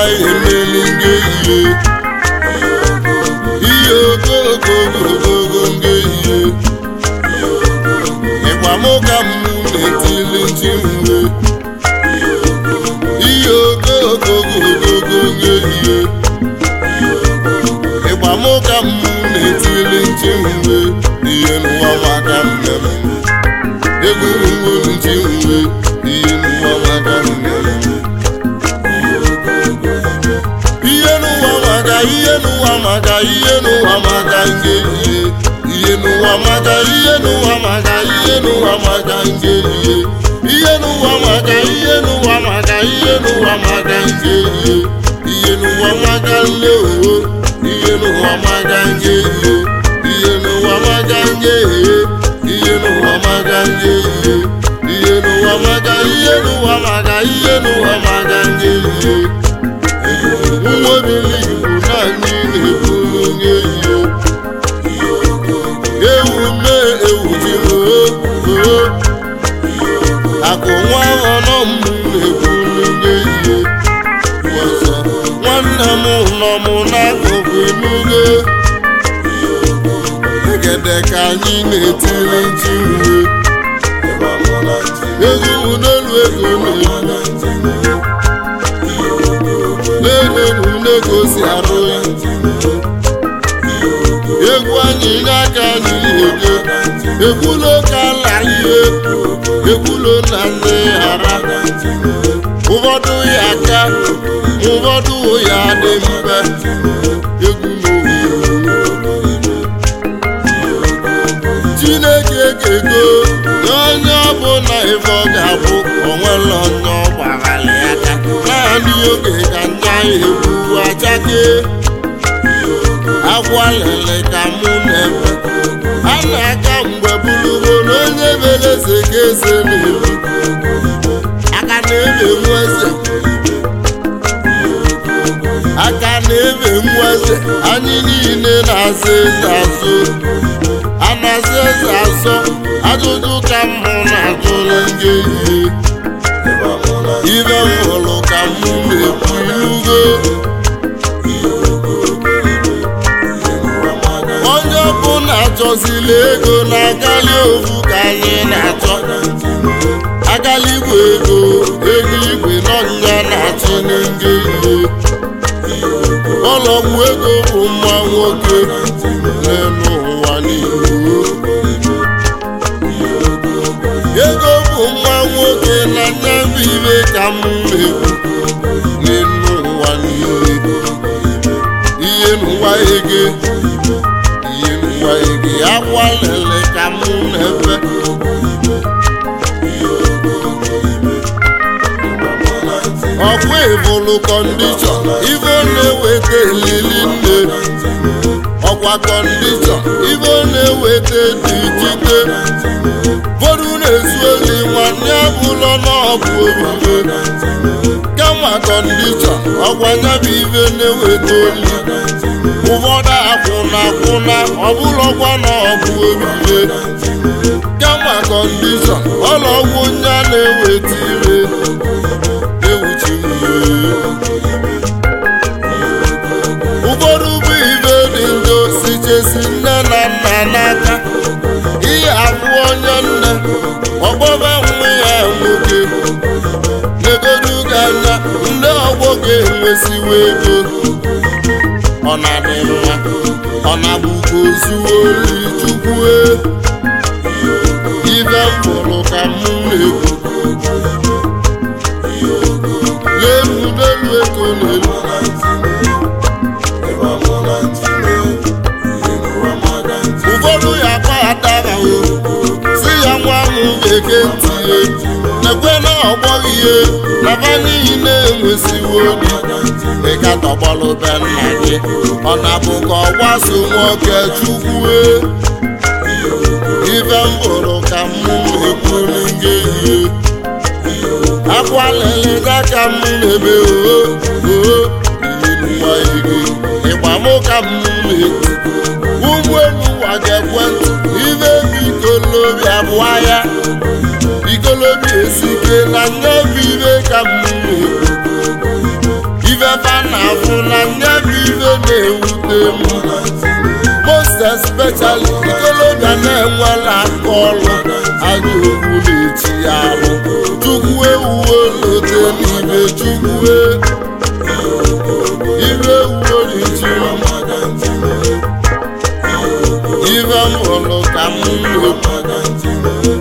emeli nge ihe ihe ogogogogogo nge ihe ịgwa m ka m na-etili nchi mgbe ihe ogogogogogo nge ihe ịgba m ka m na-etili nchi mgbe ihe n'ụwa maka nne m egwu nwere nchi mgbe ihe n'ụwa maka nne m ihe n'ụwa maka ihe n'ụwa maka ihe n'ụwa maka nge ihe ihe n'ụwa maka ihe n'ụwa maka ihe n'ụwa maka nge ihe ihe n'ụwa maka ihe n'ụwa maka ihe n'ụwa maka nge ihe ihe n'ụwa maka nle owo ihe n'ụwa maka nge ihe ihe n'ụwa maka nge ihe ihe n'ụwa maka nge ihe ihe n'ụwa maka ihe n'ụwa maka ihe n'ụwa maka nge ihe nwa obili igbo naanị na-eburu onye ihe ewu mee ewu ji oo akụ nwa ọnọ m na-eburu onye ihe ọzọ nwanne m nọ m n'akụkụ enugo egede ka anyị na-etiri nchi uwe egwu n'elu ego na-ebu n'elu na-egosi arụ ya egwu anyị n'aka anyị na-ege ekwulo ka ala ihe ekwulo na nne ara ụfọdụ ya aka ụfọdụ ya dị mfe egwu chineke ga-ego nye onye ọbụla ife ọ ga-abụ onwere onye ọ gbaghara ya aka naanị oge ka nya egwu achake akwa lele ka mụ na-efe a na-aka mgbe bụrụgo na onye mere eze ka eze na-eru aka na-ebe nwa eze aka na-ebe nwa eze anyị niile na-aza eze azụ a na-aza eze azọ ajụjụ ka mụ na-ajụrụ ndị ihe ibe m hụrụ ka mụ na-ekwu ilugo onye ọbụla achọzila ego na-agali ofu ka anyị na-achọ agali igwe ego ego igwe n'ọnya na-achị n'nge ihe ọlọgwụ ego bụ nwa nwoke n'elu ụwa n'ihu ego bụ nwa nwoke na nya bụ ibe ka m na-ekwu n'elu ụwa n'ihu ihe n'ụwa ege ihe n'ụwa ege akwa lele ka m na-efe ọkwa ịbụlụ kọndishọn ibe na-eweta elili nne ọkwa kọndishọn ibe na-eweta dị jide ụfọdụ na-ezu oli nwanne abụlọ n'ọbụ obibe kama kọndishọn ọkwa nyabụ ibe na-eweta oli ụfọdụ akwụna akwụna ọbụlọkwa n'ọbụ obibe kama kọndishọn ọlọgwụ nya na-eweta ire ụfọdụ bụ ibe dị njọ si chesi nne na nna n'aka ihe abụ onye nne ọgbọba nwa ya nwoke legodu gị anya ndị ọgbọ ga-enwesiwa ego ọ na-adị mma ọ na-abụkwa ozuo ori chukwue ibe m hụrụ ka m na-ekwu n'elu n'elu ego n'elu ụfọdụ ya kpaghataghị si ya nwa ahụ ga-eke ntinye nekwe na ọgbọghị ihe naba n'ihi na-enwesiwo obi ịga tọgbọlụ be nna gị ọ na-bụ ka ọ gbaso nwoke chukwue ife m hụrụ ka m ekwuru gị ihe akwa lele n'aka m na-ebe oo oo nwa ego ịgba m ka m na-eti ụgbọ elu ụwa ga-ekwentị ibe bikolobi abụọ ya bikolobi esike na nye bụ ibe ka m na-ekwu ife fa bụ na nya bụ ife na-ewute m most especially ikolobịa na-enwela aka ọrụ aja okwu na-echi ya arụ chukwu ewuwe lote n'ibe chukwu ibe ewuwe n'ichi ife m hụrụ ka m na-ekwu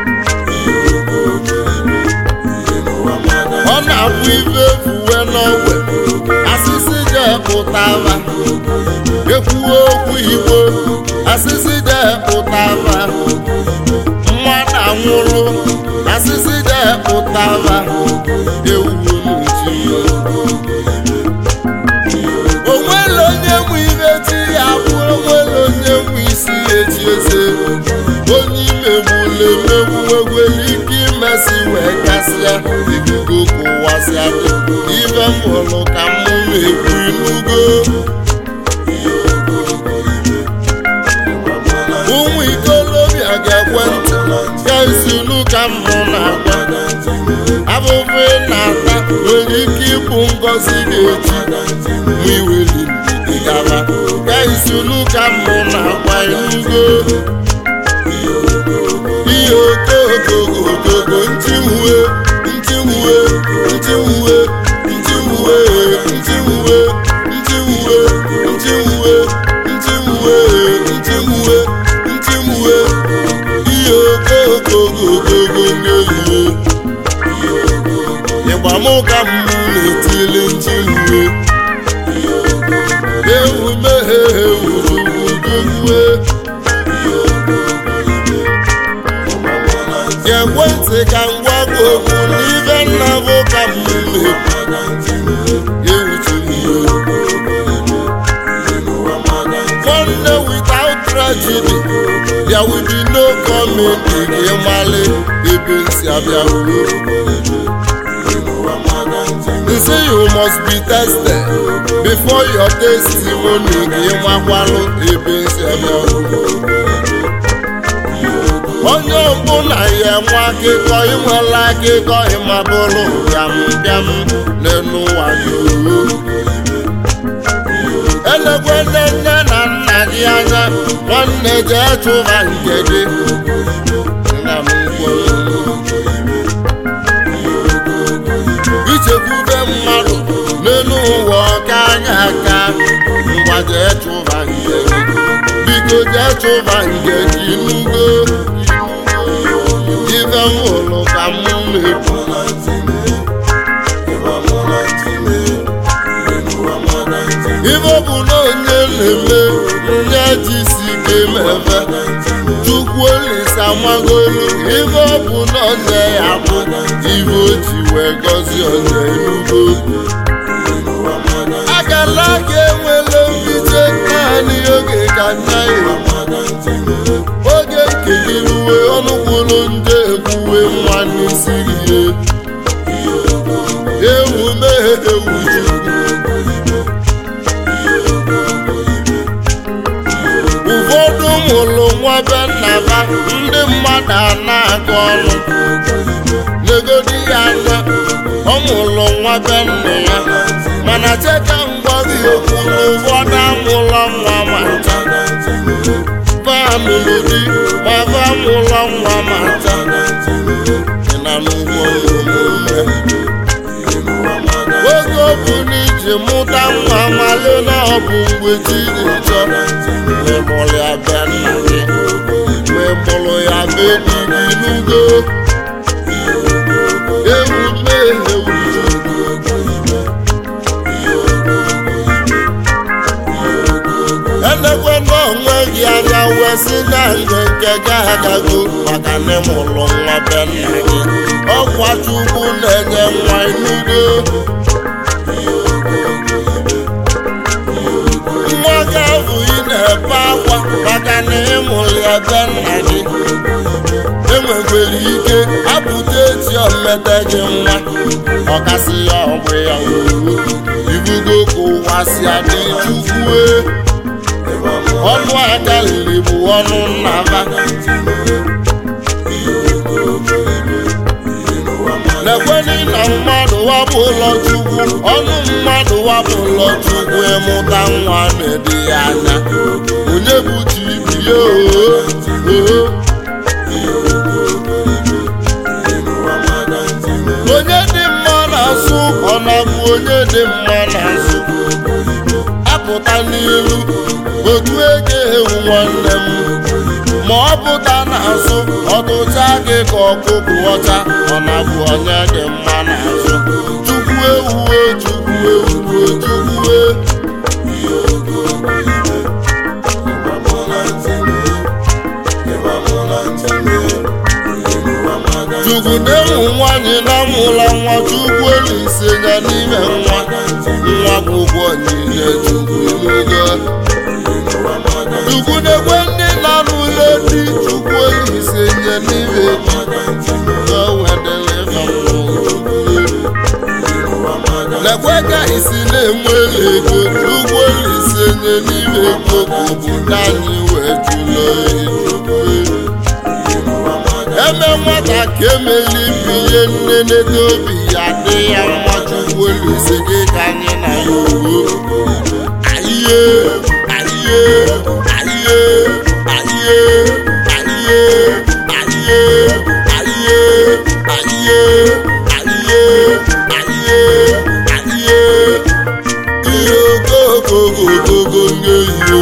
ọ na-abụ ife efuwe n'ogwe asịsị jepụtara ekwuwe okwu igbo asịsị jepụtara mmadụ anwụrụ asịsị jepụtara ewu n'uchi onwere onye nwe ibe chi ya bụ onwere onye nwe isi echi eze onye imegbula emegbu nwegwere ike imesi wee gasịa ikuku kụwasịa ibe m hụrụ ka m na-ekwu inugo ụmụ ikolobịa ga-ekwe ntị ya isinu ka m nọ na-agwa abụbụ ị na-ata nwere ike ịbụ ngọzi ga-eji ma iweli ndidi gaba ya isinu ka m nọ na-agwa inugo ihe okogogogogo ntiwue ntiwue ntiwue ntiwue ntiwue ntiwue ntiwue ntiwue ntiwue ntiwue ihe okogogogogo n'ehihie ịgbamụka m na-etili ntiwue ewu meghe ewu ugwugwe ga-ekwe ntị ka m gwa gị okwu n'ibe nna bụ ka m One day without tragedy, there will be no coming again mali ebe nsi abịa They say you must be tested before your testimony gị nwakwalụ ebe nsi abịa onye ọbụla ya enwe akịkọ inwela akịkọ ịmabụrụ bịam bịam n'elu ụwa yoo elekwe nne nne na nna gị anya nwanne jee chụba nke gị nna m kwuru ichekwube mmadụ n'elu ụwa ọka anya aka ngwa jee chụba nke gị biko jee chụba nke gị nugo ife m hụrụ ka m na-ekwu ife bụ na onye na-eme nye jisi ike mebe chukwu olisa magolu ife ọ bụ na onye ya bụ ife o ji wee gọzie onye enugo akala aka enwela mbiche naanị oge ka nna ya oge nkeliruwe ọnụkwụrụ nje ekwuwe nwa n'isi ihe ewu meghe ewu chukwu ụfọdụ mụrụ nwa be nna ha ndị mmadụ a na-agụ ọnụ negodi ya anya ọ mụrụ nwa be nna ya mana cheka ngwa gị okwu na ụfọdụ amụlọ nwa ma ncha famịlị di ma fa mụlọ nwa ma ncha ị na n'ụgwọ omume oge ọ bụ na iji mụta nwa male na ọ bụ mgbe chi dị chọ wee mụrụ ya be nna gị wee mụrụ ya be di gị n'ugo ewu mmehie elekwe n'onwe gị anya wee si na nke nke gị agago maka na ịmụrụ nwa be nna gị ọkwa chukwu na-enye nwa n'ugo nwa gị ahụ ị na-ebe akwa maka na ịmụrụ ya be nna gị enwekwere ike apụta echi omete gị nwa ọkasị ya ọgbụ ya uru ibugo ka ụwa si adị chukwue ọnụ aka liri bụ ọnụ nnaba ekweni na mmadụ wabụ ụlọ chukwu ọnụ mmadụ wabụ ụlọ chukwu ịmụta nwa na-edi ya anya onye bụ chi ibi ya oo onye dị mma na-asụ ọ na-abụ onye dị mma na-asụ apụta n'ilu otu ego ewu nwanne m ma ọ pụta n'azụ ọtụcha gị ka ọkụkụ ọcha ọ na-abụ onye dị mma n'azụ chukwu ewuwe chukwu ewuwe chukwu chukwu na-enwu nwaanyị na-amụla nwa chukwu elise ya n'ime nwa nwa bụ ụgwọ niile chukwu n'oge chukwu na-ekwe ndị na-anụ ụlọ di chukwu elise nye n'ime lekwe ka isi na-enwe ego chukwu elise nye n'ime ego bụ obodo anyị wee jụlọ eme nwata ka emeli ihe nne n'ede obi ya dị ya mma chukwu elise gị ka anyị na ya uwe ayiye ayiye ayiye ayiye ayiye ayiye ayiye ayiye ayiye ayiye ayiye ihe ogogogogogo nye ihe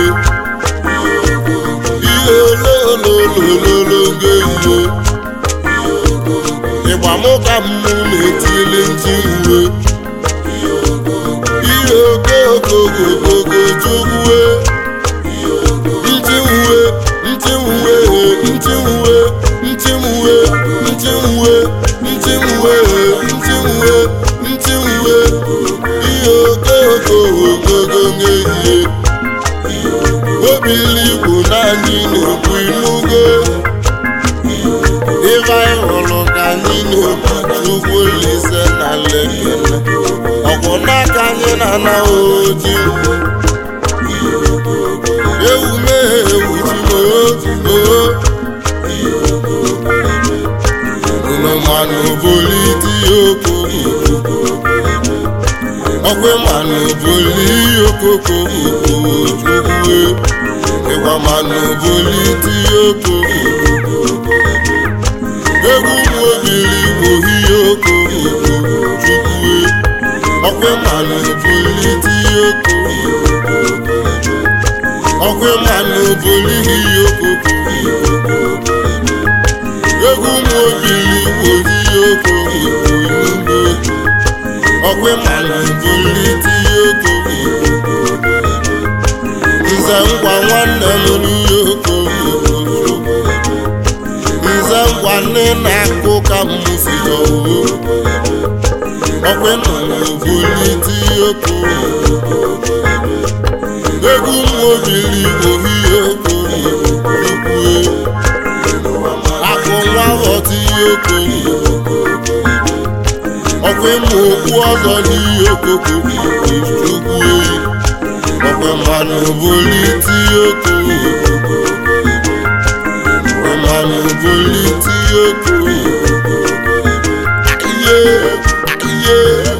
ihe olololololo nye ihe ịgba mụ ka mmụ na-etili ntị uwe ihe ogogogogogo chukwu ntị uwe ntị uwe ntị uwe ntị uwe ntị uwe ntị uwe ntị uwe ntị uwe ihe ogogogogogo nye ihe obili igbo naanị na-ekwu inugo ịba ịhụrụ ka anyị na-ekwu chukwu olise na lekele ọkwụ n'aka anyị na-ana oji ewu mee ewu ji oo unu manụ boliti okoko ọkwe manụ boli okoko chukwu ịgwa manụ boliti okoko egwu mobili ohihe okoko chukwu ọkwe manụ boliti okoko ọkwe manụ bolihi okoko egwu mobili ohihe okoko n'ugbo ọkwe manụ boliti okoko nze ngwa nwanne m n'ihe okoko nze ngwa nne na-akụ ka m si ọwụ ọkwe nụrụ boliti okoko egwu m obili ohihe okoko akụ nwa ghọta ihe okoko ọkwa ịmụ okwu ọzọ n'ihe okoko chukwu eyi ọkwa mmanụ boliti okoko mmanụ boliti okoko ihe ihe